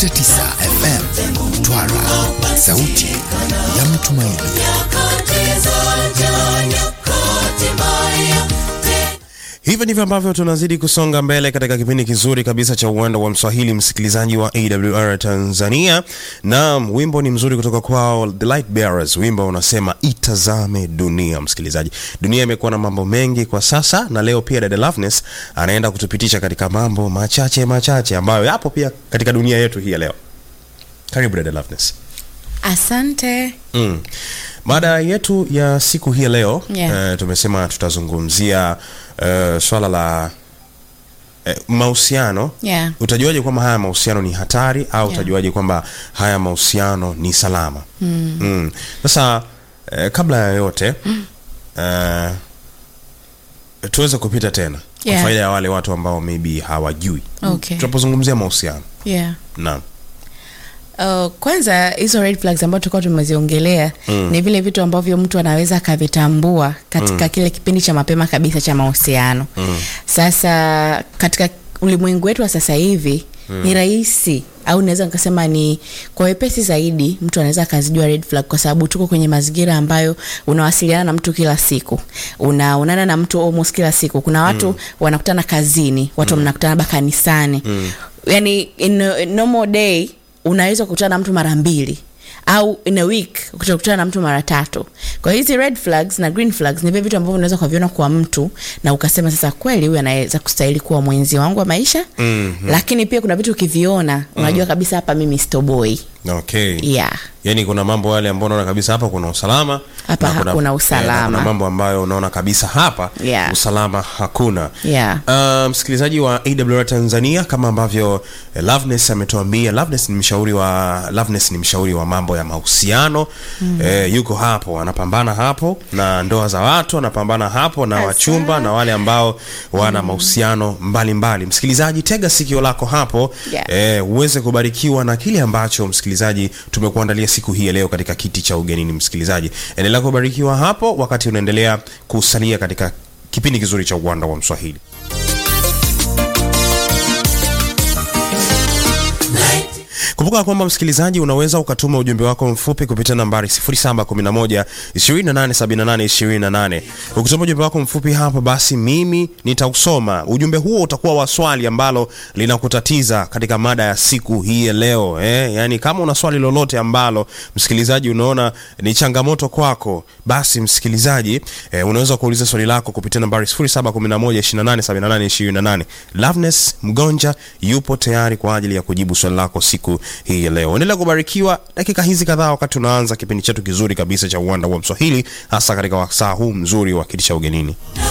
90.9 FM Mtwara, sauti ya mtumaini. Hivyo ndivyo ambavyo tunazidi kusonga mbele katika kipindi kizuri kabisa cha uwanda wa Mswahili, msikilizaji wa AWR Tanzania. Naam, wimbo ni mzuri kutoka kwao The Light Bearers. Wimbo unasema itazame dunia. Msikilizaji, dunia imekuwa na mambo mengi kwa sasa, na leo pia dada Loveness anaenda kutupitisha katika mambo machache machache ambayo yapo pia katika dunia yetu hii ya leo. Karibu dada Loveness. Asante. Mm. Mada yetu ya siku hii ya leo Yeah. eh, tumesema tutazungumzia eh, swala la eh, mahusiano. Yeah. Utajuaje kwamba haya mahusiano ni hatari au Yeah. utajuaje kwamba haya mahusiano ni salama? Mm. Sasa eh, kabla ya yote eh, tuweze kupita tena kwa Yeah. faida ya wale watu ambao maybe hawajui Okay. tunapozungumzia mahusiano. Yeah. Naam. Uh, kwanza hizo red flags ambazo tulikuwa tumeziongelea Mm. ni vile vitu ambavyo mtu anaweza akavitambua katika kile kipindi cha mapema kabisa cha mahusiano. Mm. Sasa katika ulimwengu wetu wa sasa hivi ni rahisi au naweza nikasema ni kwa wepesi zaidi mtu anaweza akazijua red flag kwa sababu tuko kwenye mazingira ambayo unawasiliana na mtu kila siku unaonana na mtu almost kila siku kuna watu wanakutana kazini watu mnakutana ba kanisani yani in a in normal day unaweza kukutana na mtu mara mbili au in a week utakutana na mtu mara tatu kwa hiyo hizi red flags na green flags ni vile vitu ambavyo unaweza kuviona kwa mtu na ukasema sasa kweli huyu anaweza kustahili kuwa mwenzi wangu wa maisha Mhm. lakini pia kuna vitu ukiviona unajua kabisa hapa mimi stoboi Okay. yeah Yaani kuna mambo yale ambayo unaona kabisa hapa kuna usalama Hapa na kuna- hakuna eh, usalama. na kuna mambo ambayo unaona kabisa hapa Yeah. usalama hakuna. Yeah. Uh, msikilizaji wa AWR Tanzania kama ambavyo eh, Loveness ametuambia Loveness ni mshauri wa Loveness ni mshauri wa mambo ya mahusiano. Eh, yuko hapo anapambana hapo na ndoa za watu, anapambana hapo na Hasa. wachumba na wale ambao wana mahusiano mbalimbali. Msikilizaji, tega sikio lako hapo Yeah. eh, uweze kubarikiwa na kile ambacho msikilizaji tumekuandalia siku hii ya leo katika kiti cha ugenini. Msikilizaji, endelea kubarikiwa hapo wakati unaendelea kusalia katika kipindi kizuri cha uwanda wa Mswahili. Kumbuka kwamba msikilizaji, unaweza ukatuma ujumbe wako mfupi kupitia nambari 0711 2878 28. Ukituma ujumbe wako mfupi hapa, basi mimi nitausoma. Ujumbe huo utakuwa wa swali ambalo linakutatiza katika mada ya siku hii ya leo eh? Yani, kama una swali lolote ambalo msikilizaji unaona ni changamoto kwako, basi msikilizaji eh, unaweza kuuliza swali lako kupitia nambari 0711 2878 28. Loveness Mgonja yupo tayari kwa ajili ya kujibu swali lako siku hii ya leo. Endelea kubarikiwa dakika hizi kadhaa wakati tunaanza kipindi chetu kizuri kabisa cha uwanda wa Mswahili, hasa katika wasaa huu mzuri wa kiti cha ugenini.